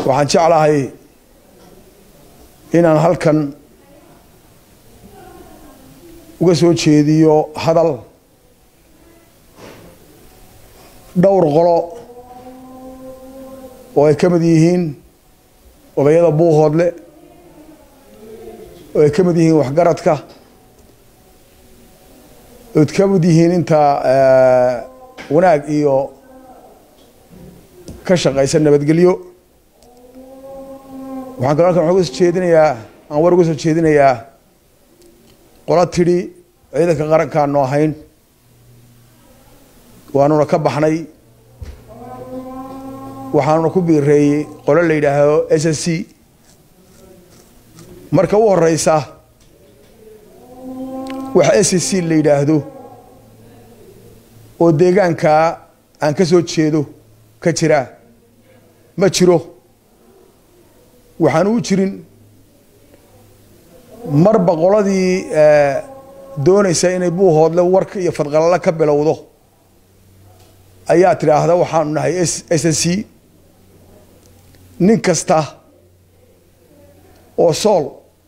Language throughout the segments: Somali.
waxaan jeclahay inaan halkan uga soo jeediyo hadal dhowr qolo oo ay ka mid yihiin odayada buuhoodle oo ay ka mid yihiin waxgaradka ood ka mid yihiin inta wanaag iyo ka shaqaysa nabadgelyo waxaan kaloo halkan waxaan uga soo jeedinayaa aan war uga soo jeedinayaa qolo tidhi ciidanka qarankaanu ahayn waanuna ka baxnay waxaanuna ku biireeyey qolo la yidhaahdo s s c marka u horeysa wax s s c la yidhaahdo oo deegaankaa aan ka soo jeedo ka jira ma jiro waxaan u jirin marba qoladii doonaysa inay buuhoodle warka iyo fadqalalo ka bilowdo ayaa tidhaahda waxaanu nahay s s c nin kasta oo sool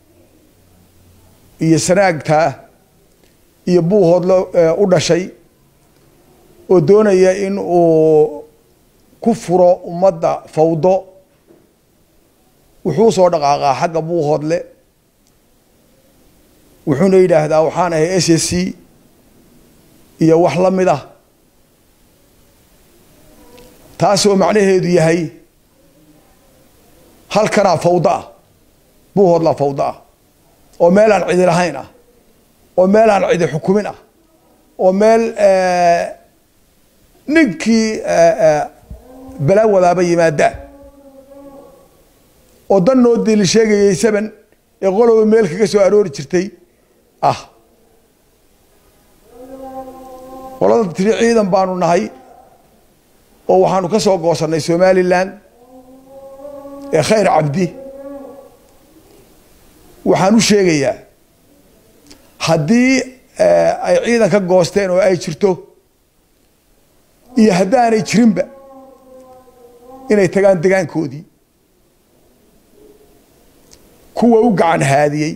iyo sanaagtaa iyo buuhoodle u dhashay oo doonaya in uu ku furo ummadda fawdo wuxuu soo dhaqaaqaa xagga buuhoodle wuxuuna yidhaahdaa waxaan ahay s s c iyo wax la mid ah taasoo macnaheedu yahay halkanaa fawdo ah buuhoodlaa fawdo ah oo meelaan cidi lahayn ah oo meelaan cidi xukumin ah oo meel ninkii balaa wadaaba yimaadaa oo dan noo dili sheegayay saban ee qoloba meel kaga soo aroori jirtay ah qolada tiri ciidan baanu nahay oo waxaanu ka soo goosannay somalilan ee khayr cabdi waxaan u sheegayaa haddii ay ciidan ka goosteen oo ay jirto iyo haddaanay jirinba inay tagaan degaankoodii kuwa u gacan haadiyey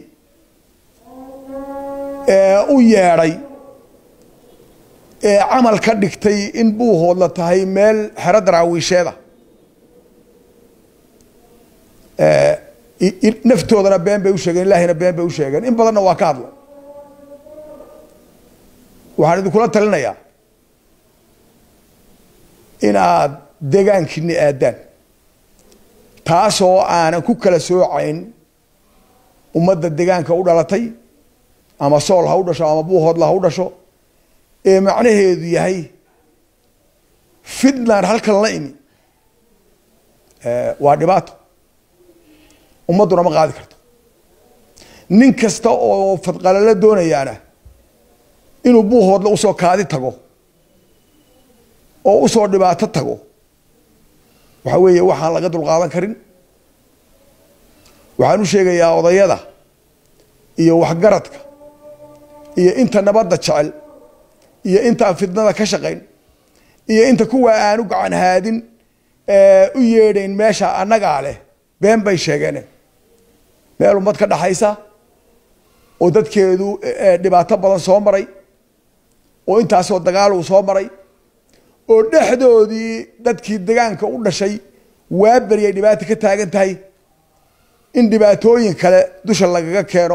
ee u yeedhay ee camal ka dhigtay in buuhoodla tahay meel xero daraawiisheeda naftoodana been bay u sheegeen ilaahina been bay u sheegeen in badanna waa ka hadla waxaan idinkula talinayaa inaad degaankiini aadaan taasoo aanan ku kala soocayn ummadda degaanka u dhalatay ama sool ha u dhasho ama buuhoodla ha u dhasho ee macnaheedu yahay fitland halkan la imi waa dhibaato ummadduna ma qaadi karto nin kasta oo fadqalalo doonayaana inuu buuhoodla usoo kaadi tago oo usoo dhibaato tago waxa weeye waxaan laga dulqaadan karin waxaan u sheegayaa odayada iyo waxgaradka iyo inta nabadda jecel iyo intaan fidnada ka shaqayn iyo inta kuwa aan u gacan haadin u yeedhayn meesha annagaa leh been bay sheegeen meel ummad ka dhaxaysa oo dadkeedu dhibaato badan soo maray oo intaasoo dagaal uu soo maray oo dhexdoodii dadkii degaanka u dhashay waa beryay dhibaata ka taagan tahay in dhibaatooyin kale dusha lagaga keeno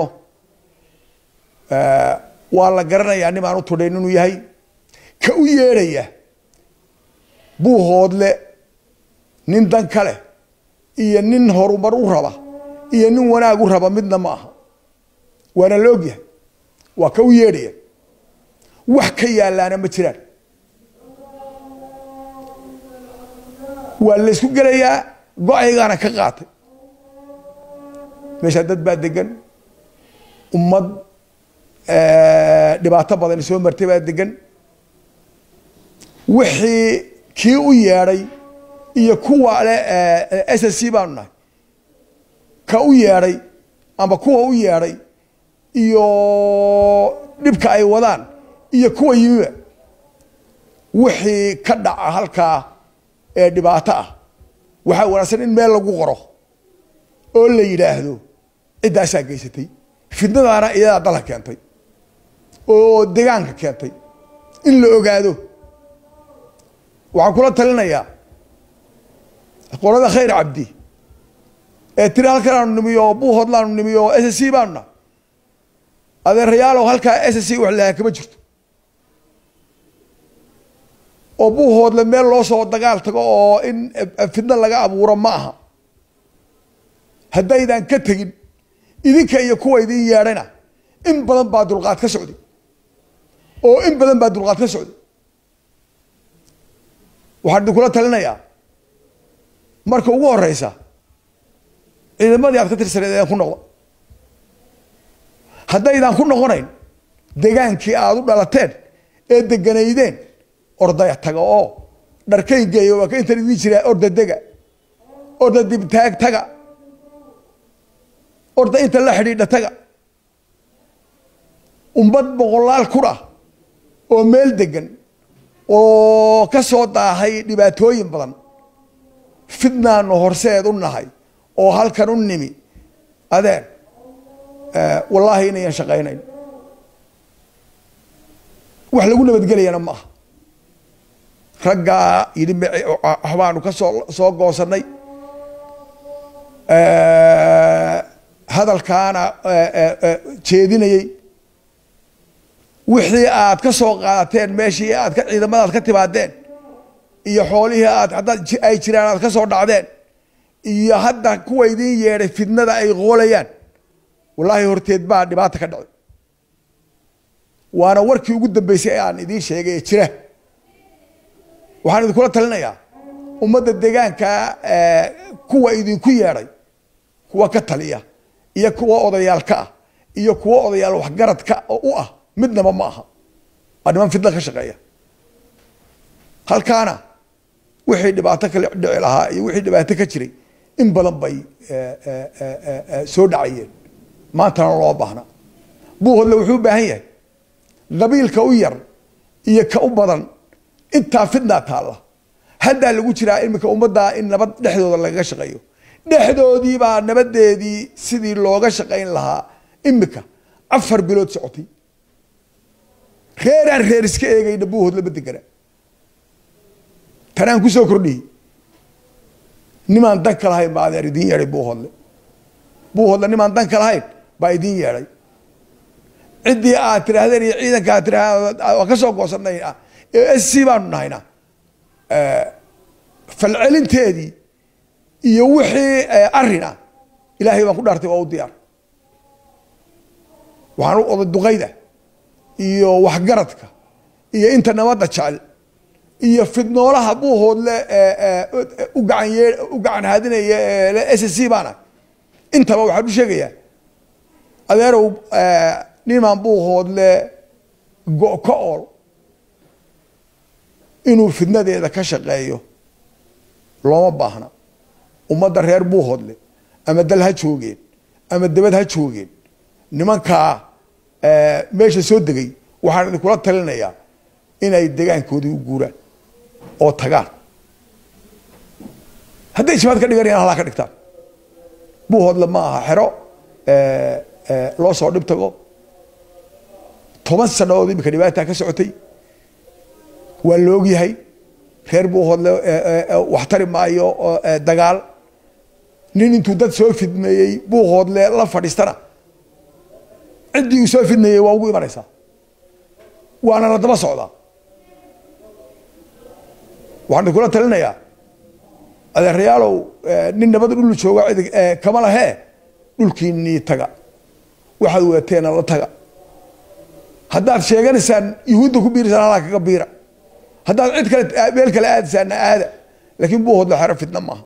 waa la garanayaa nin aan u tudhayn inuu yahay ka u yeedhaya buuhoodle nin dan ka leh iyo nin horumar u raba iyo nin wanaag u raba midna ma aha waana la ogyahay waa ka u yeedhaya wax ka yaallaana ma jiraan waa laysku gelayaa go-aygaana ka qaatay meeshaa dad baa degan ummad dhibaato badan soo martay baa degan wixii kii u yeedhay iyo kuwa le s s c baanu nahay ka u yeedhay ama kuwa u yeedhay iyo dhibka ay wadaan iyo kuwa yimiba wixii ka dhaca halkaa ee dhibaato ah waxaa wanaagsan in meel lagu qoro oo la yidhaahdo ciddaasaa geysatay fitnadaana iyadaa dalka keentay oo degaanka keentay in la ogaado waxaan kula talinayaa qolada khayr cabdi ee tiri halkan aanu nimiyo oo buuhoodla aanu nimiyo oo s c baanu nahay adeerayaalow halkaa s c wax lahaa kama jirto oo buuhoodle meel loo soo dagaal tago oo in fidno laga abuuro ma aha haddaydan ka tegin idinka iyo kuwa idin yeedhayna in badan baa dulqaad ka socday oo in badan baa dulqaad ka socday waxaan idinkula talinayaa marka ugu horeysa ciidamadii aad ka tirsaneed ean ku noqdo haddaydan ku noqonayn degaankii aada u dhalateen ee deganaydeen ordaya taga oo dharkaygeeyo waa ka intan idin jiraa orda dega orda dibtaag taga orda inta la xidhiidha taga ummad boqolaal kun ah oo meel degan oo ka soo daahay dhibaatooyin badan fidnaanu horseed u nahay oo halkan u nimi adeer wallaahi inayan shaqaynayn wax lagu nabadgelayana ma aha raggaa yidhi waxbaanu ka soo soo goosanay hadalkaana jeedinayey wixii aad ka soo qaadateen meeshii aad ka ciidamadaad ka timaadeen iyo xoolihii aad haddaad ay jiraan aad ka soo dhacdeen iyo hadda kuwa idin yeedhay fidnada ay qoolayaan wallaahi horteed baa dhibaata ka dhacday waana warkii ugu dambeysay ee aan idiin sheegay ee jira waxaan idinkula talinayaa ummadda deegaanka kuwa idinku yeedhay kuwa ka taliya iyo kuwa odayaalka ah iyo kuwa odayaal waxgaradka oo u ah midnaba ma aha waa niman fidna ka shaqeeya halkaana wixii dhibaato kale dhici lahaa iyo wixii dhibaato ka jiray in badan bay soo dhacayeen maantana loo baahna buuhodle wuxuu u baahan yahay qabiilka u yar iyo ka u badan intaa fidnaa taalla haddaa lagu jiraa iminka ummaddaa in nabad dhexdooda lagaga shaqeeyo dhexdoodii baa nabadeedii sidii looga shaqayn lahaa iminka afar bilood socotay reeraan reer iska eegayna buuhoodle ma degana tanaan kusoo kordhiyey nimaan dan ka lahayn baa adeer idiin yeedhay buuhoodle buuhoodle nimaan dan ka lahayn baa idiin yeedhay ciddii aad tidhaahdeen iyo ciidanka aad tidhahdeen waa ka soo goosanay s c baanu nahayna falcelinteedii iyo wixii arina ilaahay baan ku dhaartay waa u diyaar waxaan u oday duqayda iyo waxgaradka iyo inta nabadda jecel iyo fidnoolaha buuhoodle u gacan yee u gacan haadinaya s c baana intaba waxaan u sheegayaa adeerow nimaan buuhoodle go- ka ool inuu fidnadeeda ka shaqeeyo looma baahna ummadda reer buuhoodle ama dal ha joogeen ama debad ha joogeen nimankaa meesha soo degay waxaan idinkula talinayaa inay degaankoodii u guuraan oo tagaan hadday jimaad ka dhiganayaan halaa ka dhigtaan buuhoodle ma aha xero loo soo dhib tago toban sanadood imika dhibaataa ka socotay waa la ogyahay reer buuhoodle wax tari maayo dagaal nin intuu dad soo fidmeeyey buuhoodle la fadhiistana ciddii uu soo fidmeeyey waa ugu imanaysaa waana la daba socdaa waxaan idinkula talinayaa adeerayaalow nin nabada dhul jooga cid kama lahee dhulkiinii taga waxaad weeteena la taga haddaad sheeganaysaan yuhuudda ku biiraysaan halaa kaga biira haddaad cid kale meel kale aadaysaana aada laakiin buuhoodle xero fidna maaha